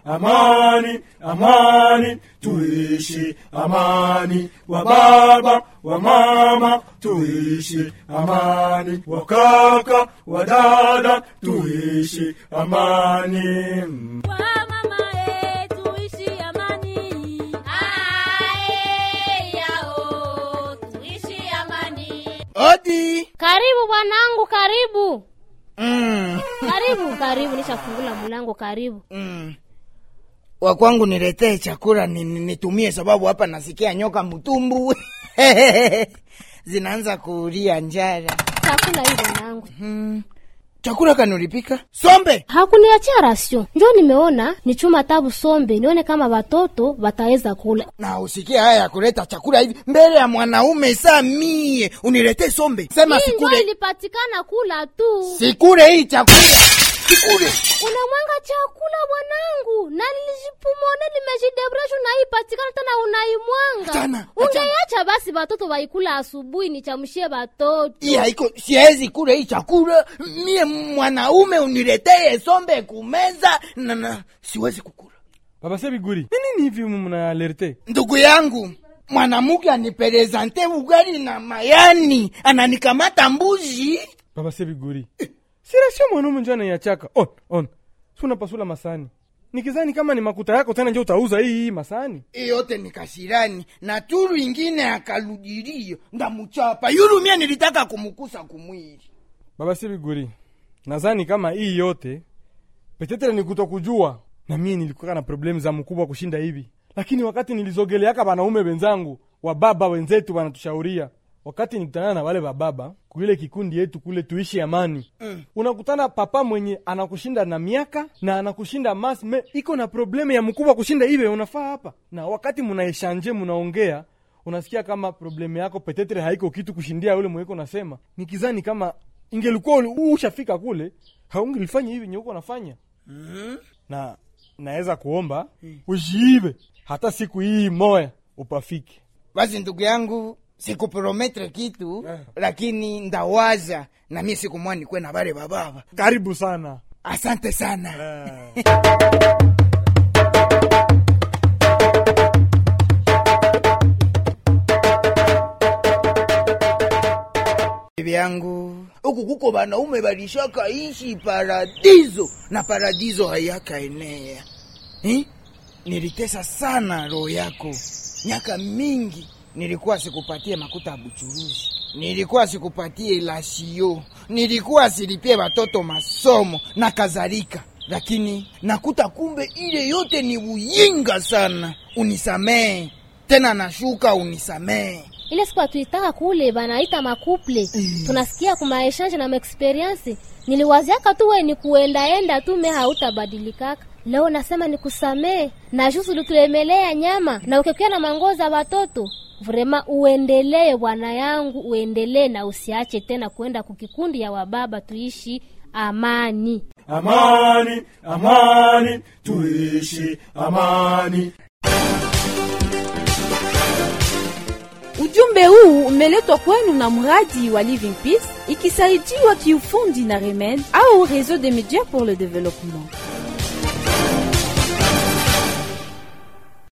amani amani tuishi amani wa baba wa mama tuishi amani wa kaka wa dada tuishi amani Wamama eh, tuishi amani. Ae, yao, tuishi amani. Odi. Karibu bwanangu, karibu Mm. karibu karibu, nishafungula mlango. Karibu. Mm. Wa kwangu niletee chakula ni- ni- nitumie, sababu hapa nasikia nyoka mtumbu zinaanza kuulia njara. Chakula hii bwanangu, Mm. Chakula kanulipika sombe hakuniachia rasio, njo nimeona ni chuma tabu sombe, nione kama watoto wataweza kula. na usikie haya ya kuleta chakula hivi mbele ya mwanaume. Saa mie uniletee sombe, sema Hii njo sikule, ilipatikana kula tu. sikule hii chakula, sikule. Unamwanga chakula bwanangu, na nilijipumone nimejidebreshu na hii patikana tena unaimwanga. Achana, Ungeacha basi batoto waikula asubuhi, nichamshie batoto. Hii haiko, siwezi kula hii chakula mie mwanaume, uniletee sombe kumeza na, na siwezi kukula. baba sebiguri ni nini hivi mna alerte Ndugu yangu mwanamke aniperezante ugali na mayani, ananikamata mbuzi. baba sebiguri sirasio mwanaume njo anaiachaka on on si unapasula masani nikizani kama ni makuta yako tena njo utauza hii hii masani Hii yote ni kasirani na turu ingine akaludirio ndamuchapa yulu. Mie nilitaka kumukusa kumwili. baba sebiguri nazani kama hii yote petetere ni kutokujua na mie nilikuwa na problemu za mkubwa kushinda hivi lakini wakati nilizogeleaka wanaume wenzangu wa baba wenzetu wanatushauria wakati nikutana na wale bababa kuile kikundi yetu kule tuishi amani mm. unakutana papa mwenye anakushinda na miaka na anakushinda mas me iko na problemu ya mkubwa kushinda ive unafaa hapa na wakati munaeshanje munaongea unasikia kama problemu yako petetre haiko kitu kushindia yule mweko nasema nikizani kama ingelikuwa uli- ushafika kule haungelifanya hivi nyeuko nafanya na naweza kuomba ushiive hata siku hii moya upafike Basi ndugu yangu, sikuprometre kitu lakini ndawaza na mie siku mwa nikwe na bale bababa. karibu sana Asante sana. Bibi yangu huku kuko banaume balishaka ishi paradizo na paradizo hayaka enea eh? Nilitesa sana roho yako miaka mingi, nilikuwa sikupatie makuta ya buchuruzi, nilikuwa sikupatie lasio, nilikuwa silipie watoto masomo na kadhalika, lakini nakuta kumbe ile yote ni uyinga sana. Unisamee tena, nashuka unisamee. ile siku atuitaka kule banaita makuple tunasikia kumaeshanje na maexperiensi niliwaziaka tu we ni kuendaenda tu me hautabadilikaka leo nasema nikusamee na jusu ulituemelea nyama na ukekia na mango za watoto vrema uendelee bwana yangu uendelee na usiache tena kuenda kukikundi ya wababa tuishi amani amani amani tuishi amani Ujumbe huu umeletwa kwenu na mradi wa Living Peace ikisaidiwa kiufundi na Remen au Réseau des médias pour le développement.